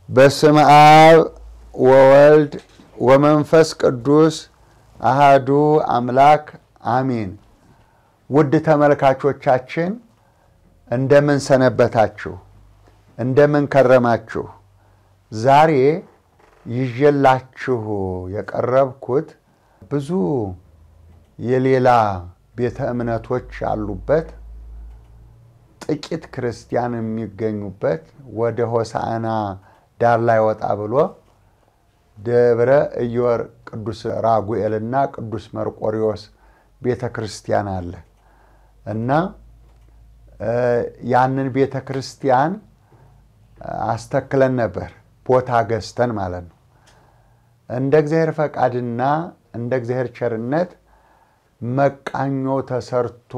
በስም አብ ወወልድ ወመንፈስ ቅዱስ አሃዱ አምላክ አሚን። ውድ ተመልካቾቻችን እንደምን ሰነበታችሁ? እንደምን ከረማችሁ? ዛሬ ይዤላችሁ የቀረብኩት ብዙ የሌላ ቤተ እምነቶች ያሉበት ጥቂት ክርስቲያን የሚገኙበት ወደ ሆሳዕና ዳር ላይ ወጣ ብሎ ደብረ ኢዮር ቅዱስ ራጉኤልና ቅዱስ መርቆሪዎስ ቤተ ክርስቲያን አለ እና ያንን ቤተ ክርስቲያን አስተክለን ነበር፣ ቦታ ገዝተን ማለት ነው። እንደ እግዚአብሔር ፈቃድና እንደ እግዚአብሔር ቸርነት መቃኞ ተሰርቶ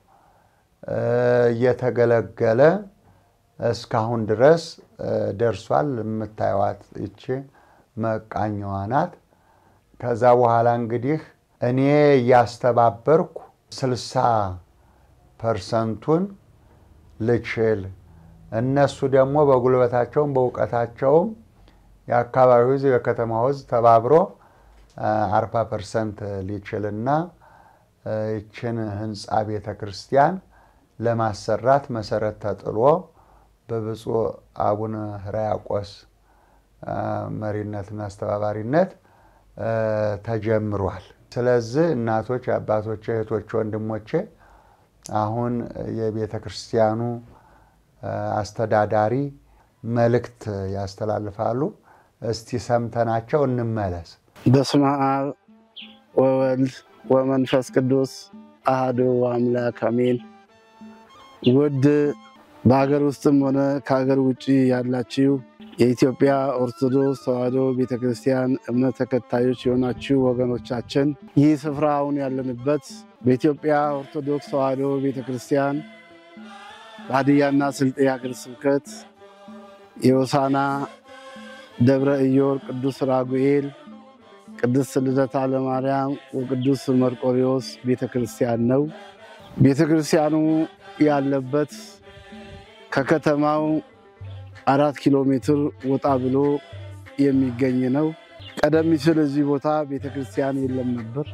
እየተገለገለ እስካሁን ድረስ ደርሷል። የምታዩዋት ይቺ መቃኛዋ ናት። ከዛ በኋላ እንግዲህ እኔ እያስተባበርኩ ስልሳ ፐርሰንቱን ልችል እነሱ ደግሞ በጉልበታቸውም በእውቀታቸውም የአካባቢው ሕዝብ የከተማው ሕዝብ ተባብሮ አርባ ፐርሰንት ሊችልና ይችን ህንፃ ቤተ ክርስቲያን ለማሰራት መሰረት ተጥሎ በብፁዕ አቡነ ሕርያቆስ መሪነትና አስተባባሪነት ተጀምሯል። ስለዚህ እናቶች፣ አባቶቼ፣ እህቶች፣ ወንድሞቼ አሁን የቤተ ክርስቲያኑ አስተዳዳሪ መልእክት ያስተላልፋሉ። እስቲ ሰምተናቸው እንመለስ። በስመ አብ ወወልድ ወመንፈስ ቅዱስ አሐዱ አምላክ አሜን። ውድ በሀገር ውስጥም ሆነ ከሀገር ውጭ ያላችሁ የኢትዮጵያ ኦርቶዶክስ ተዋሕዶ ቤተክርስቲያን እምነት ተከታዮች የሆናችሁ ወገኖቻችን ይህ ስፍራ አሁን ያለንበት በኢትዮጵያ ኦርቶዶክስ ተዋሕዶ ቤተክርስቲያን በሀዲያና ስልጤ ሀገረ ስብከት የሆሳዕና ደብረ ኢዮር ቅዱስ ራጉኤል ቅድስት ልደታ ለማርያም ወቅዱስ መርቆሪዎስ ቤተክርስቲያን ነው። ቤተክርስቲያኑ ያለበት ከከተማው አራት ኪሎ ሜትር ወጣ ብሎ የሚገኝ ነው። ቀደም ሲል እዚህ ቦታ ቤተክርስቲያን የለም ነበር።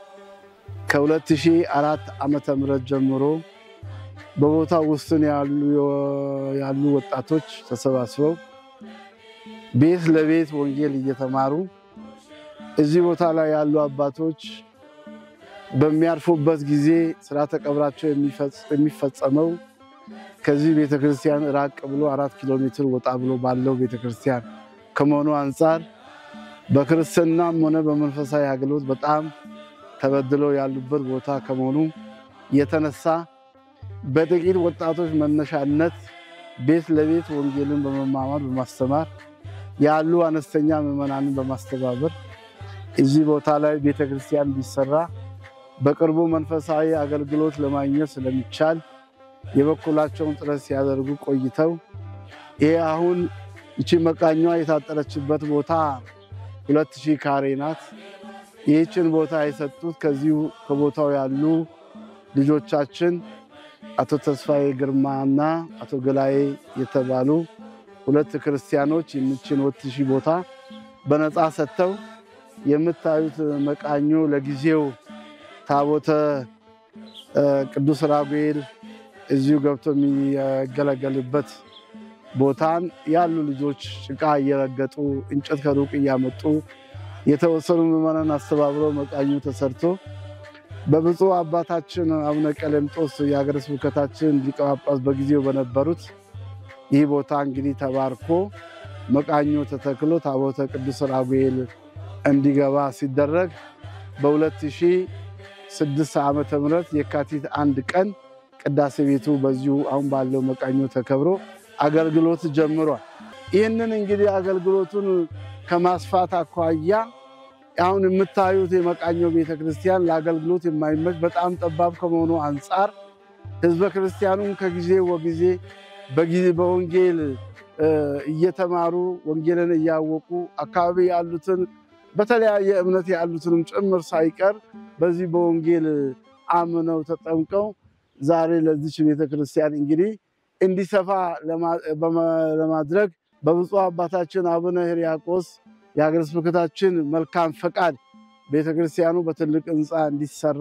ከ2004 ዓመተ ምህረት ጀምሮ በቦታው ውስጥን ያሉ ወጣቶች ተሰባስበው ቤት ለቤት ወንጌል እየተማሩ እዚህ ቦታ ላይ ያሉ አባቶች በሚያርፉበት ጊዜ ስርዓተ ቀብራቸው የሚፈጸመው ከዚህ ቤተክርስቲያን ራቅ ብሎ አራት ኪሎ ሜትር ወጣ ብሎ ባለው ቤተክርስቲያን ከመሆኑ አንጻር በክርስትናም ሆነ በመንፈሳዊ አገልግሎት በጣም ተበድለው ያሉበት ቦታ ከመሆኑ የተነሳ በጥቂት ወጣቶች መነሻነት ቤት ለቤት ወንጌልን በመማማር በማስተማር ያሉ አነስተኛ ምዕመናንን በማስተባበር እዚህ ቦታ ላይ ቤተክርስቲያን ቢሰራ በቅርቡ መንፈሳዊ አገልግሎት ለማግኘት ስለሚቻል የበኩላቸውን ጥረት ሲያደርጉ ቆይተው ይሄ አሁን እቺ መቃኛዋ የታጠረችበት ቦታ ሁለት ሺህ ካሬ ናት። ይህችን ቦታ የሰጡት ከዚሁ ከቦታው ያሉ ልጆቻችን አቶ ተስፋዬ ግርማና አቶ ገላዬ የተባሉ ሁለት ክርስቲያኖች የምችን ሁለት ሺህ ቦታ በነፃ ሰጥተው የምታዩት መቃኞ ለጊዜው ታቦተ ቅዱስ ራጉኤል እዚሁ ገብቶ የሚገለገልበት ቦታን ያሉ ልጆች ጭቃ እየረገጡ እንጨት ከሩቅ እያመጡ የተወሰኑ ምዕመናን አስተባብረው መቃኙ ተሰርቶ በብፁዕ አባታችን አቡነ ቀሌምጦስ የሀገረ ስብከታችን ሊቀ ጳጳስ በጊዜው በነበሩት ይህ ቦታ እንግዲህ ተባርኮ መቃኞ ተተክሎ ታቦተ ቅዱስ ራጉኤል እንዲገባ ሲደረግ በ2006 ዓመተ ምህረት የካቲት አንድ ቀን ቅዳሴ ቤቱ በዚሁ አሁን ባለው መቃኞ ተከብሮ አገልግሎት ጀምሯል። ይህንን እንግዲህ አገልግሎቱን ከማስፋት አኳያ አሁን የምታዩት የመቃኞ ቤተክርስቲያን ለአገልግሎት የማይመች በጣም ጠባብ ከመሆኑ አንጻር ሕዝበ ክርስቲያኑም ከጊዜ ወጊዜ በወንጌል እየተማሩ ወንጌልን እያወቁ አካባቢ ያሉትን በተለያየ እምነት ያሉትንም ጭምር ሳይቀር በዚህ በወንጌል አምነው ተጠምቀው ዛሬ ለዚች ቤተክርስቲያን እንግዲህ እንዲሰፋ ለማድረግ በብፁዕ አባታችን አቡነ ሕርያቆስ የሀገረ ስብከታችን መልካም ፈቃድ ቤተክርስቲያኑ በትልቅ ህንፃ እንዲሰራ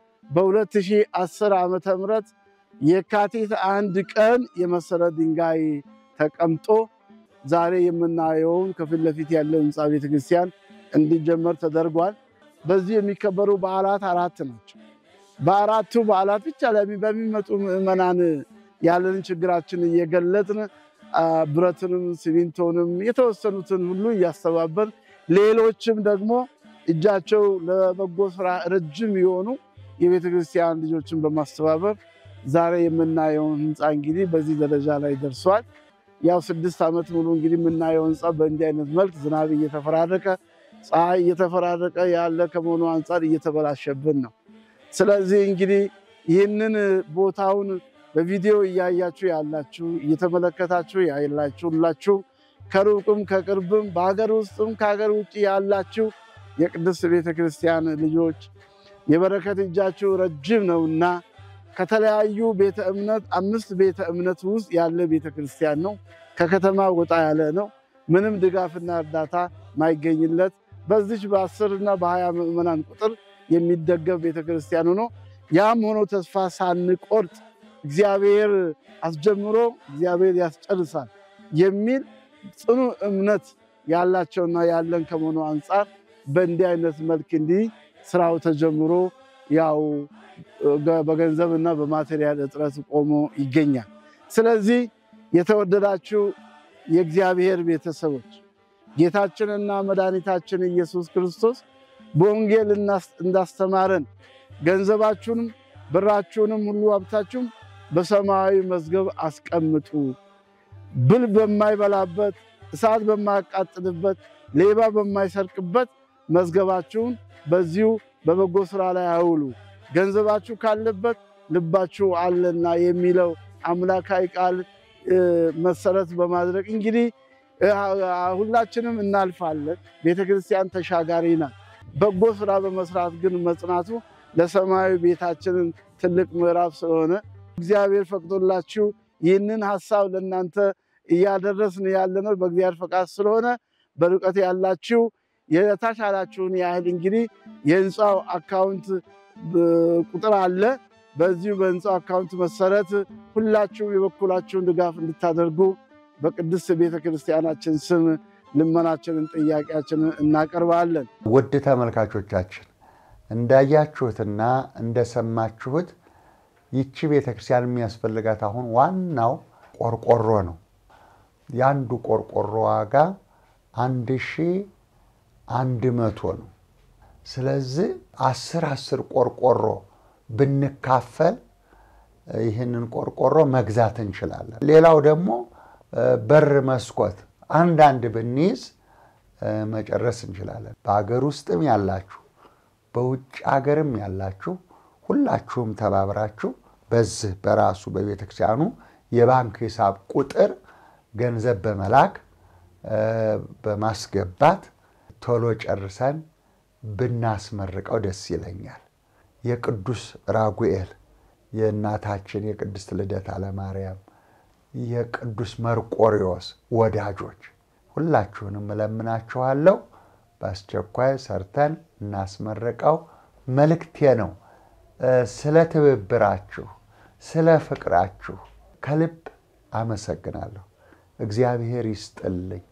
በ2010 ዓመተ ምህረት የካቲት አንድ ቀን የመሰረት ድንጋይ ተቀምጦ ዛሬ የምናየውን ከፊት ለፊት ያለው ህንፃ ቤተክርስቲያን እንዲጀመር ተደርጓል። በዚህ የሚከበሩ በዓላት አራት ናቸው። በአራቱ በዓላት ብቻ ላይ በሚመጡ ምዕመናን ያለንን ችግራችን እየገለጥን ብረትንም ሲሚንቶንም የተወሰኑትን ሁሉ እያስተባበር ሌሎችም ደግሞ እጃቸው ለበጎ ስራ ረጅም የሆኑ የቤተ ክርስቲያን ልጆችን በማስተባበር ዛሬ የምናየውን ህንፃ እንግዲህ በዚህ ደረጃ ላይ ደርሷል። ያው ስድስት ዓመት ሙሉ እንግዲህ የምናየው ህንፃ በእንዲህ አይነት መልክ ዝናብ እየተፈራረቀ ፀሐይ እየተፈራረቀ ያለ ከመሆኑ አንጻር እየተበላሸብን ነው። ስለዚህ እንግዲህ ይህንን ቦታውን በቪዲዮ እያያችሁ ያላችሁ እየተመለከታችሁ ያላችሁ ሁላችሁ ከሩቅም ከቅርብም በሀገር ውስጥም ከሀገር ውጭ ያላችሁ የቅድስት ቤተ ክርስቲያን ልጆች የበረከት እጃችሁ ረጅም ነውና ከተለያዩ ቤተ እምነት አምስት ቤተ እምነት ውስጥ ያለ ቤተ ክርስቲያን ነው። ከከተማ ወጣ ያለ ነው። ምንም ድጋፍና እርዳታ ማይገኝለት በዚች በአስር እና በሀያ ምዕመናን ቁጥር የሚደገፍ ቤተ ክርስቲያን ሆኖ ያም ሆኖ ተስፋ ሳንቆርጥ እግዚአብሔር አስጀምሮ እግዚአብሔር ያስጨርሳል የሚል ጽኑ እምነት ያላቸውና ያለን ከመሆኑ አንጻር በእንዲህ አይነት መልክ እንዲህ ስራው ተጀምሮ ያው በገንዘብ እና በማቴሪያል እጥረት ቆሞ ይገኛል። ስለዚህ የተወደዳችሁ የእግዚአብሔር ቤተሰቦች ጌታችንና መድኃኒታችን ኢየሱስ ክርስቶስ በወንጌል እንዳስተማረን ገንዘባችሁንም ብራችሁንም ሁሉ ሀብታችሁም በሰማያዊ መዝገብ አስቀምጡ፣ ብል በማይበላበት እሳት በማያቃጥልበት ሌባ በማይሰርቅበት መዝገባችሁን በዚሁ በበጎ ስራ ላይ አውሉ፣ ገንዘባችሁ ካለበት ልባችሁ አለና የሚለው አምላካዊ ቃል መሰረት በማድረግ እንግዲህ ሁላችንም እናልፋለን። ቤተክርስቲያን ተሻጋሪ ናት። በጎ ስራ በመስራት ግን መጽናቱ ለሰማያዊ ቤታችንን ትልቅ ምዕራፍ ስለሆነ እግዚአብሔር ፈቅዶላችሁ ይህንን ሀሳብ ለእናንተ እያደረስን ያለነው በእግዚአብሔር ፈቃድ ስለሆነ በርቀት ያላችሁ የተቻላችሁን ያህል እንግዲህ የህንፃው አካውንት ቁጥር አለ። በዚሁ በህንፃው አካውንት መሰረት ሁላችሁም የበኩላችሁን ድጋፍ እንድታደርጉ በቅድስት ቤተ ክርስቲያናችን ስም ልመናችንን፣ ጥያቄያችንን እናቀርባለን። ውድ ተመልካቾቻችን እንዳያችሁትና እንደሰማችሁት ይቺ ቤተክርስቲያን የሚያስፈልጋት አሁን ዋናው ቆርቆሮ ነው። የአንዱ ቆርቆሮ ዋጋ አንድ ሺህ አንድ መቶ ነው። ስለዚህ አስር አስር ቆርቆሮ ብንካፈል ይህንን ቆርቆሮ መግዛት እንችላለን። ሌላው ደግሞ በር፣ መስኮት አንዳንድ ብንይዝ መጨረስ እንችላለን። በሀገር ውስጥም ያላችሁ በውጭ ሀገርም ያላችሁ ሁላችሁም ተባብራችሁ በዚህ በራሱ በቤተክርስቲያኑ የባንክ ሂሳብ ቁጥር ገንዘብ በመላክ በማስገባት ቶሎ ጨርሰን ብናስመርቀው ደስ ይለኛል። የቅዱስ ራጉኤል የእናታችን የቅድስት ልደታ ለማርያም የቅዱስ መርቆሪዎስ ወዳጆች ሁላችሁንም እለምናችኋለሁ። በአስቸኳይ ሰርተን እናስመርቀው መልእክቴ ነው። ስለ ትብብራችሁ፣ ስለ ፍቅራችሁ ከልብ አመሰግናለሁ። እግዚአብሔር ይስጥልኝ።